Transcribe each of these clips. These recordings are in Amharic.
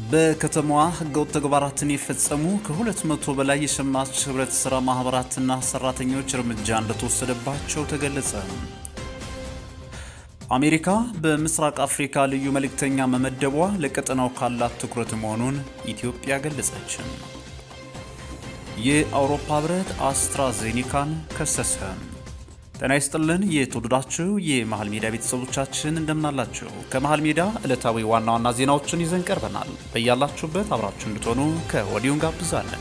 በከተማዋ ህገወጥ ተግባራትን የፈጸሙ ከሁለት መቶ በላይ የሸማች ህብረት ሥራ ማኅበራትና ሠራተኞች እርምጃ እንደተወሰደባቸው ተገለጸ። አሜሪካ በምስራቅ አፍሪካ ልዩ መልእክተኛ መመደቧ ለቀጠናው ካላት ትኩረት መሆኑን ኢትዮጵያ ገለጸች። የአውሮፓ ህብረት አስትራዜኒካን ከሰሰ። ጤና ይስጥልን የተወደዳችሁ የመሃል ሜዳ ቤተሰቦቻችን እንደምናላችሁ። ከመሃል ሜዳ ዕለታዊ ዋና ዋና ዜናዎችን ይዘን ቀርበናል። በያላችሁበት አብራችሁ እንድትሆኑ ከወዲሁ እንጋብዛለን።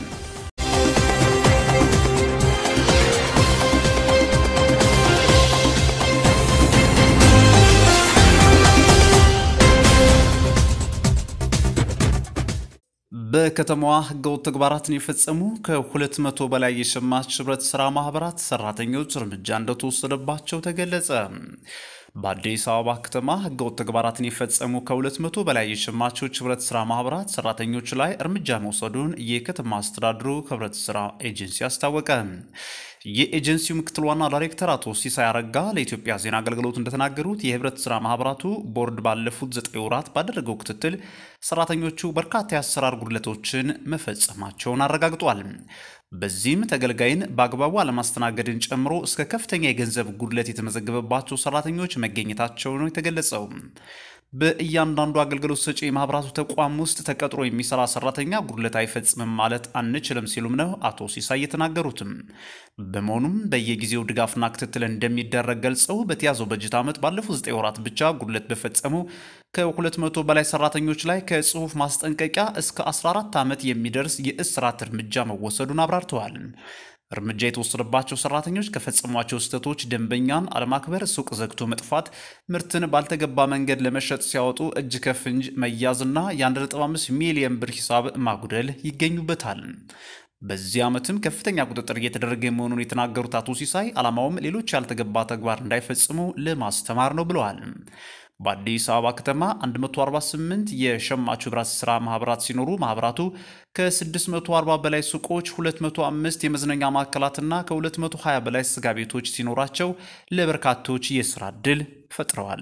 በከተማዋ ህገወጥ ተግባራትን የፈጸሙ ከ200 በላይ የሸማች ህብረት ሥራ ማኅበራት ሠራተኞች እርምጃ እንደተወሰደባቸው ተገለጸ። በአዲስ አበባ ከተማ ህገወጥ ተግባራትን የፈጸሙ ከ200 በላይ የሸማቾች ህብረት ሥራ ማኅበራት ሠራተኞች ላይ እርምጃ መውሰዱን የከተማ አስተዳደሩ ህብረት ሥራ ኤጀንሲ አስታወቀ። የኤጀንሲው ምክትል ዋና ዳይሬክተር አቶ ሲሳይ አረጋ ለኢትዮጵያ ዜና አገልግሎት እንደተናገሩት የህብረት ሥራ ማኅበራቱ ቦርድ ባለፉት ዘጠኝ ወራት ባደረገው ክትትል ሰራተኞቹ በርካታ የአሰራር ጉድለቶችን መፈጸማቸውን አረጋግጧል። በዚህም ተገልጋይን በአግባቡ አለማስተናገድን ጨምሮ እስከ ከፍተኛ የገንዘብ ጉድለት የተመዘገበባቸው ሰራተኞች መገኘታቸው ነው የተገለጸው። በእያንዳንዱ አገልግሎት ሰጪ የማህበራቱ ተቋም ውስጥ ተቀጥሮ የሚሰራ ሰራተኛ ጉድለት አይፈጽምም ማለት አንችልም ሲሉም ነው አቶ ሲሳይ የተናገሩትም። በመሆኑም በየጊዜው ድጋፍና ክትትል እንደሚደረግ ገልጸው በተያዘው በጀት ዓመት ባለፉት 9 ወራት ብቻ ጉድለት በፈጸሙ ከ200 በላይ ሰራተኞች ላይ ከጽሁፍ ማስጠንቀቂያ እስከ 14 ዓመት የሚደርስ የእስራት እርምጃ መወሰዱን አብራርተዋል። እርምጃ የተወሰደባቸው ሰራተኞች ከፈጸሟቸው ስህተቶች ደንበኛን አለማክበር፣ ሱቅ ዘግቶ መጥፋት፣ ምርትን ባልተገባ መንገድ ለመሸጥ ሲያወጡ እጅ ከፍንጅ መያዝና የ1.5 ሚሊዮን ብር ሂሳብ ማጉደል ይገኙበታል። በዚህ ዓመትም ከፍተኛ ቁጥጥር እየተደረገ መሆኑን የተናገሩት አቶ ሲሳይ ዓላማውም ሌሎች ያልተገባ ተግባር እንዳይፈጽሙ ለማስተማር ነው ብለዋል። በአዲስ አበባ ከተማ 148 የሸማቹ ህብረት ሥራ ማኅበራት ሲኖሩ ማኅበራቱ ከ640 በላይ ሱቆች፣ 205 የመዝናኛ ማዕከላትና ከ220 በላይ ስጋ ቤቶች ሲኖራቸው ለበርካቶች የሥራ ዕድል ፈጥረዋል።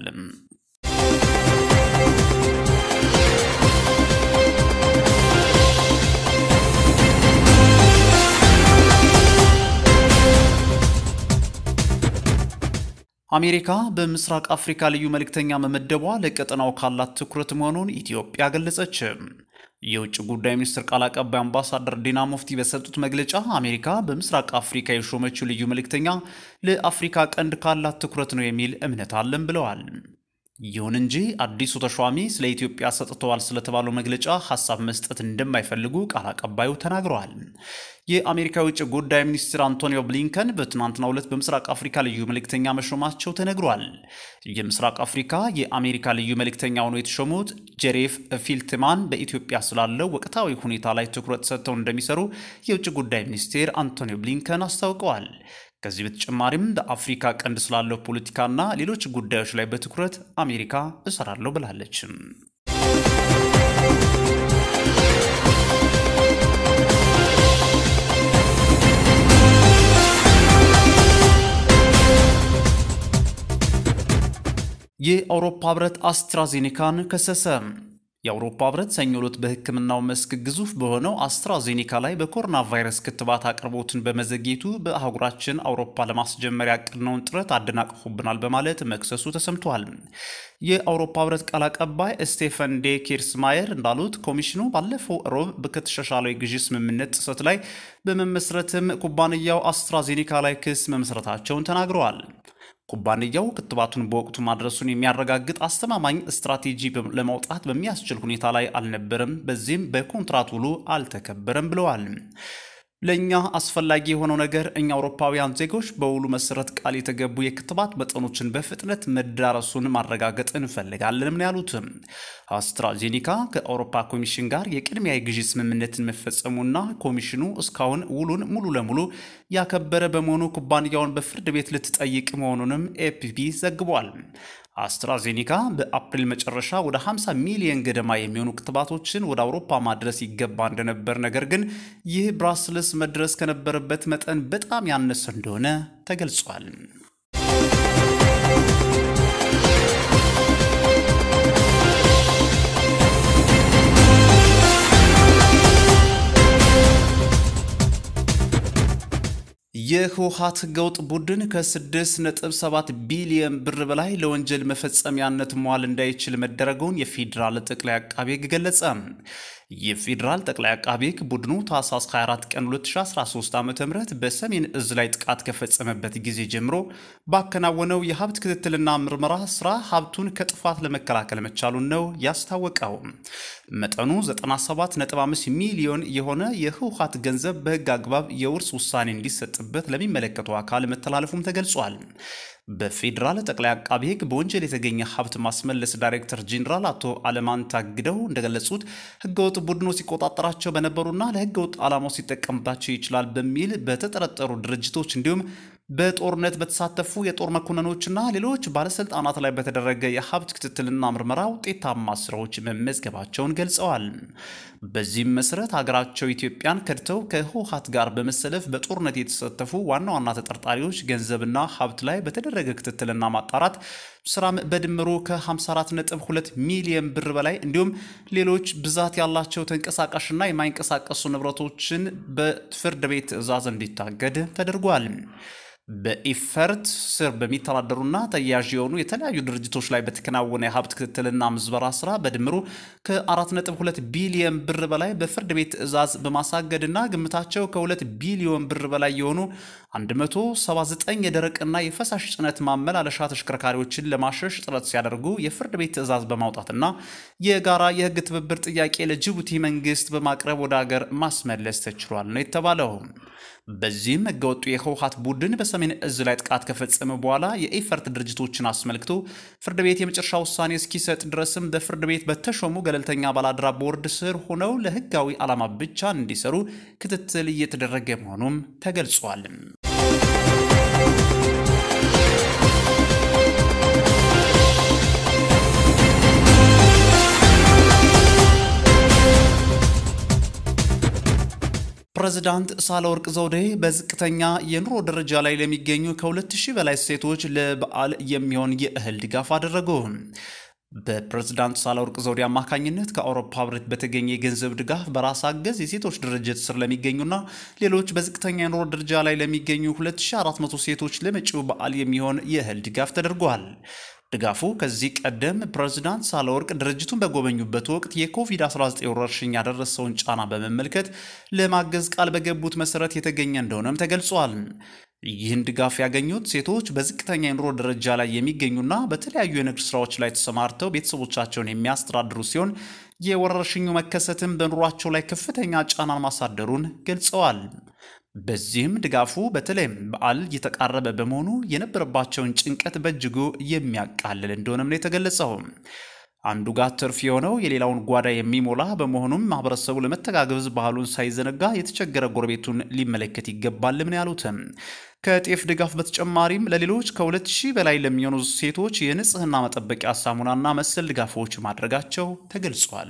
አሜሪካ በምስራቅ አፍሪካ ልዩ መልእክተኛ መመደቧ ለቀጠናው ካላት ትኩረት መሆኑን ኢትዮጵያ ገለጸች። የውጭ ጉዳይ ሚኒስትር ቃል አቀባይ አምባሳደር ዲና ሙፍቲ በሰጡት መግለጫ አሜሪካ በምስራቅ አፍሪካ የሾመችው ልዩ መልእክተኛ ለአፍሪካ ቀንድ ካላት ትኩረት ነው የሚል እምነት አለን ብለዋል። ይሁን እንጂ አዲሱ ተሿሚ ስለ ኢትዮጵያ ሰጥተዋል ስለተባለው መግለጫ ሀሳብ መስጠት እንደማይፈልጉ ቃል አቀባዩ ተናግረዋል። የአሜሪካ የውጭ ጉዳይ ሚኒስትር አንቶኒዮ ብሊንከን በትናንትናው ዕለት በምስራቅ አፍሪካ ልዩ መልእክተኛ መሾማቸው ተነግሯል። የምስራቅ አፍሪካ የአሜሪካ ልዩ መልእክተኛ ሆነው የተሾሙት ጄሬፍ ፊልትማን በኢትዮጵያ ስላለው ወቅታዊ ሁኔታ ላይ ትኩረት ሰጥተው እንደሚሰሩ የውጭ ጉዳይ ሚኒስቴር አንቶኒዮ ብሊንከን አስታውቀዋል። ከዚህ በተጨማሪም በአፍሪካ ቀንድ ስላለው ፖለቲካና ሌሎች ጉዳዮች ላይ በትኩረት አሜሪካ እሰራለሁ ብላለች። የአውሮፓ ህብረት አስትራዜኔካን ከሰሰ። የአውሮፓ ህብረት ሰኞ ዕለት በሕክምናው መስክ ግዙፍ በሆነው አስትራዜኔካ ላይ በኮሮና ቫይረስ ክትባት አቅርቦትን በመዘግየቱ በአህጉራችን አውሮፓ ለማስጀመር ያቀድነውን ጥረት አደናቅፎብናል በማለት መክሰሱ ተሰምቷል። የአውሮፓ ህብረት ቃል አቀባይ ስቴፈን ዴ ኬርስማየር እንዳሉት ኮሚሽኑ ባለፈው ሮብ ከተሻሻለው የግዢ ስምምነት ጥሰት ላይ በመመስረትም ኩባንያው አስትራዜኔካ ላይ ክስ መመስረታቸውን ተናግረዋል። ኩባንያው ክትባቱን በወቅቱ ማድረሱን የሚያረጋግጥ አስተማማኝ ስትራቴጂ ለማውጣት በሚያስችል ሁኔታ ላይ አልነበረም፣ በዚህም በኮንትራት ውሉ አልተከበረም ብለዋል። ለእኛ አስፈላጊ የሆነው ነገር እኛ አውሮፓውያን ዜጎች በውሉ መሰረት ቃል የተገቡ የክትባት መጠኖችን በፍጥነት መዳረሱን ማረጋገጥ እንፈልጋለንም ነው ያሉትም። አስትራዜኒካ ከአውሮፓ ኮሚሽን ጋር የቅድሚያ የግዢ ስምምነትን መፈጸሙና ኮሚሽኑ እስካሁን ውሉን ሙሉ ለሙሉ ያከበረ በመሆኑ ኩባንያውን በፍርድ ቤት ልትጠይቅ መሆኑንም ኤፒፒ ዘግቧል። አስትራዜኒካ በአፕሪል መጨረሻ ወደ 50 ሚሊዮን ገደማ የሚሆኑ ክትባቶችን ወደ አውሮፓ ማድረስ ይገባ እንደነበር፣ ነገር ግን ይህ ብራስልስ መድረስ ከነበረበት መጠን በጣም ያነሰ እንደሆነ ተገልጿል። የህወሓት ህገወጥ ቡድን ከ6.7 ቢሊዮን ብር በላይ ለወንጀል መፈጸሚያነት መዋል እንዳይችል መደረጉን የፌዴራል ጠቅላይ አቃቤ ሕግ ገለጸ። የፌዴራል ጠቅላይ አቃቤ ሕግ ቡድኑ ታህሳስ 24 ቀን 2013 ዓ ም በሰሜን እዝ ላይ ጥቃት ከፈጸመበት ጊዜ ጀምሮ ባከናወነው የሀብት ክትትልና ምርመራ ስራ ሀብቱን ከጥፋት ለመከላከል መቻሉን ነው ያስታወቀው። መጠኑ 97.5 ሚሊዮን የሆነ የህወሓት ገንዘብ በህግ አግባብ የውርስ ውሳኔ እንዲሰጥበት ለሚመለከተው አካል መተላለፉም ተገልጿል። በፌዴራል ጠቅላይ አቃቢ ህግ በወንጀል የተገኘ ሀብት ማስመለስ ዳይሬክተር ጄኔራል አቶ አለማን ታግደው እንደገለጹት ህገወጥ ቡድኑ ሲቆጣጠራቸው በነበሩና ለህገወጥ ዓላማው ሲጠቀምባቸው ይችላል በሚል በተጠረጠሩ ድርጅቶች እንዲሁም በጦርነት በተሳተፉ የጦር መኮንኖችና ሌሎች ባለስልጣናት ላይ በተደረገ የሀብት ክትትልና ምርመራ ውጤታማ ስራዎች መመዝገባቸውን ገልጸዋል። በዚህም መሰረት ሀገራቸው ኢትዮጵያን ከድተው ከህወሓት ጋር በመሰለፍ በጦርነት የተሳተፉ ዋና ዋና ተጠርጣሪዎች ገንዘብና ሀብት ላይ በተደረገ ክትትልና ማጣራት ስራም በድምሩ ከ54.2 ሚሊዮን ብር በላይ እንዲሁም ሌሎች ብዛት ያላቸው ተንቀሳቃሽና የማይንቀሳቀሱ ንብረቶችን በፍርድ ቤት ትዕዛዝ እንዲታገድ ተደርጓል። በኢፈርት ስር በሚተዳደሩና ተያያዥ የሆኑ የተለያዩ ድርጅቶች ላይ በተከናወነ የሀብት ክትትልና ምዝበራ ስራ በድምሩ ከ4.2 ቢሊዮን ብር በላይ በፍርድ ቤት ትዕዛዝ በማሳገድና ግምታቸው ከ2 ቢሊዮን ብር በላይ የሆኑ 179 የደረቅና የፈሳሽ ጭነት ማመላለሻ ተሽከርካሪዎችን ለማሸሽ ጥረት ሲያደርጉ የፍርድ ቤት ትዕዛዝ በማውጣትና የጋራ የህግ ትብብር ጥያቄ ለጅቡቲ መንግስት በማቅረብ ወደ ሀገር ማስመለስ ተችሏል ነው የተባለው። በዚህም ህገወጡ የህወሓት ቡድን በሰሜን እዝ ላይ ጥቃት ከፈጸመ በኋላ የኢፈርት ድርጅቶችን አስመልክቶ ፍርድ ቤት የመጨረሻ ውሳኔ እስኪሰጥ ድረስም በፍርድ ቤት በተሾሙ ገለልተኛ ባላደራ ቦርድ ስር ሆነው ለህጋዊ ዓላማ ብቻ እንዲሰሩ ክትትል እየተደረገ መሆኑም ተገልጿል። ፕሬዝዳንት ሳህለወርቅ ዘውዴ በዝቅተኛ የኑሮ ደረጃ ላይ ለሚገኙ ከ2000 በላይ ሴቶች ለበዓል የሚሆን የእህል ድጋፍ አደረጉ። በፕሬዝዳንት ሳህለወርቅ ዘውዴ አማካኝነት ከአውሮፓ ህብረት በተገኘ የገንዘብ ድጋፍ በራስ አገዝ የሴቶች ድርጅት ስር ለሚገኙና ሌሎች በዝቅተኛ የኑሮ ደረጃ ላይ ለሚገኙ 2400 ሴቶች ለመጪው በዓል የሚሆን የእህል ድጋፍ ተደርጓል። ድጋፉ ከዚህ ቀደም ፕሬዝዳንት ሳህለወርቅ ድርጅቱን በጎበኙበት ወቅት የኮቪድ-19 ወረርሽኝ ያደረሰውን ጫና በመመልከት ለማገዝ ቃል በገቡት መሰረት የተገኘ እንደሆነም ተገልጿል። ይህን ድጋፍ ያገኙት ሴቶች በዝቅተኛ የኑሮ ደረጃ ላይ የሚገኙና በተለያዩ የንግድ ስራዎች ላይ ተሰማርተው ቤተሰቦቻቸውን የሚያስተዳድሩ ሲሆን የወረርሽኙ መከሰትም በኑሯቸው ላይ ከፍተኛ ጫናን ማሳደሩን ገልጸዋል። በዚህም ድጋፉ በተለይም በዓል እየተቃረበ በመሆኑ የነበረባቸውን ጭንቀት በእጅጉ የሚያቃልል እንደሆነም ነው የተገለጸው። አንዱ ጋር ትርፍ የሆነው የሌላውን ጓዳ የሚሞላ በመሆኑም ማህበረሰቡ ለመተጋገዝ ባህሉን ሳይዘነጋ የተቸገረ ጎረቤቱን ሊመለከት ይገባልም ነው ያሉትም። ከጤፍ ድጋፍ በተጨማሪም ለሌሎች ከሁለት ሺህ በላይ ለሚሆኑ ሴቶች የንጽህና መጠበቂያ ሳሙናና መሰል ድጋፎች ማድረጋቸው ተገልጿል።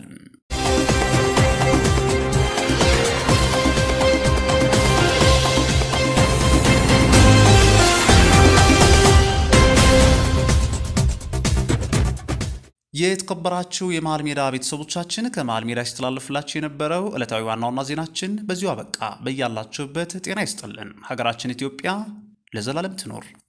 የተከበራችሁ የመሃል ሜዳ ቤተሰቦቻችን ከመሃል ሜዳ ሲተላለፍላችሁ የነበረው ዕለታዊ ዋና ዋና ዜናችን በዚሁ አበቃ። በያላችሁበት ጤና ይስጥልን። ሀገራችን ኢትዮጵያ ለዘላለም ትኖር።